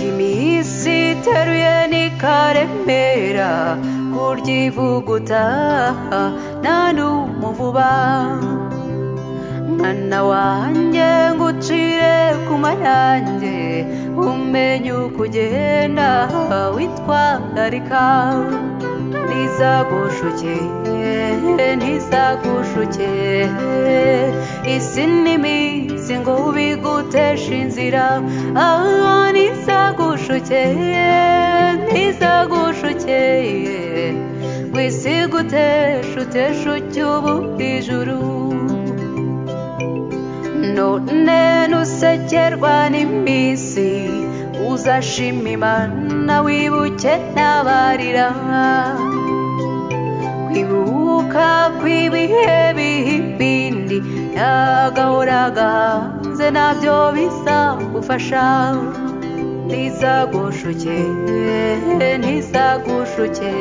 iminsi iteruye n'ikaremera kurya ivuguta nta n'umuvuba mwana wanjye ngucire ku mayange umenye uko ugenda witwararika ntizagushuke ntizagushuke isi n'iminsi ngo ubiguteshe inzira aho ntizagushuke ntizagushuke ngo isi iguteshe uteshe ucyubu ijuru none nusekerwa n'iminsi uzashima imana wibuke ntabarira kwibuka kw'ibihe bihibindi nagahora gahanze nabyo bizagufasha ntizagushuke ntizagushuke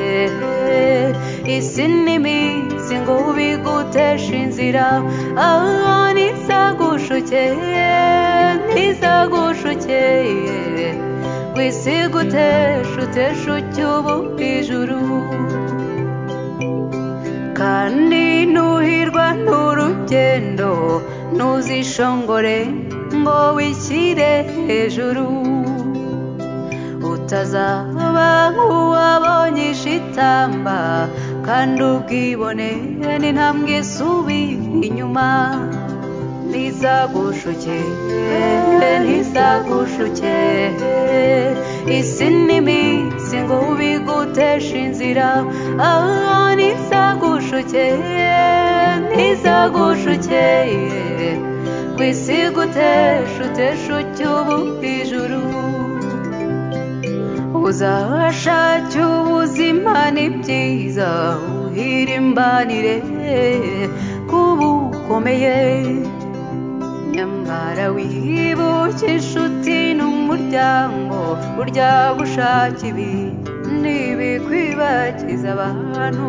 isi n'iminsi ngo ubiguteshe inzira aho ntizagushuke ntizagushuke ngo isi iguteshe uteshe ucyubu ijuru kandi ntuhirwa n'urugendo ntuzishongore ngo wishyire hejuru utazaba nk'uwabonye ishitamba kandi ubwibone n'intambwe isubira inyuma ntizagushuke ntizagushuke isi n'iminsi ngo ubiguteshe inzira aho ntizagushuke ntizagushuke ngo isi iguteshe uteshe ucyubu ijuru uzashake ubuzima ni byiza uhirimbanire kubukomeye nyamara wibuke inshuti n'umuryango burya gushaka ibi ntibikwibagiza abantu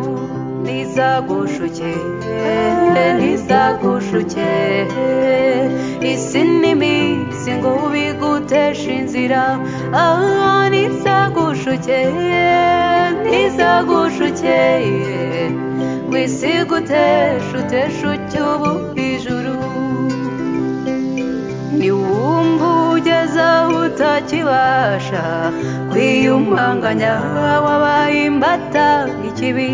ntizagushuke ntizagushuke isi n'iminsi ngo ubiguteshe inzira aho ntizagushuke ntizagushuke ngo isi iguteshe uteshe ucyubu ijuru niwumva ugeze aho utakibasha kwiyumanganya wabaye imbata ikibi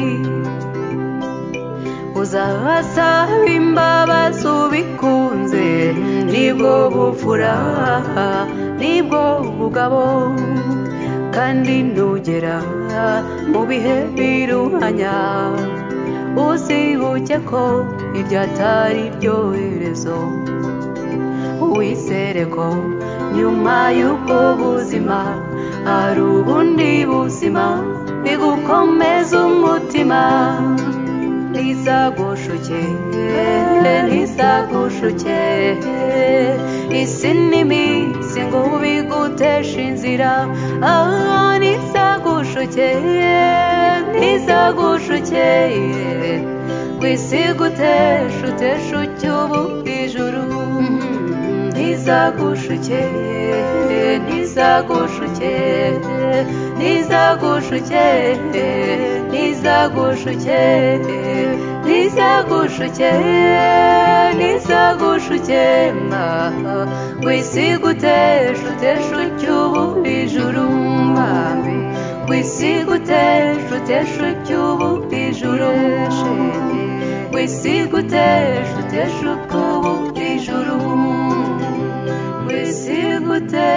uzahasaba imbabazi ubikunze nibwo bupfura nibwo bugabo kandi nugera mu bihe biruhanya uzibuke ko iryo atari ryo herezo wizere ko nyuma y'ubwo buzima hari ubundi buzima bigukomeza umutima ntizagushuke ntizagushuke isi n'iminsi ngo ubiguteshe inzira aho ntizagushuke ntizagushuke ngo isi iguteshe uteshe ucyubu ijuru ntizagushuke ntizagushuke ntizagushuke ntizagushuke ntizagushuke ntizagushuke mba ngo isi iguteshe uteshe ucyubu ijuru mwami ngo isi iguteshe uteshe ucyubu ijuru ngo isi iguteshe uteshe ucyubu ijuru ngo isi iguteshe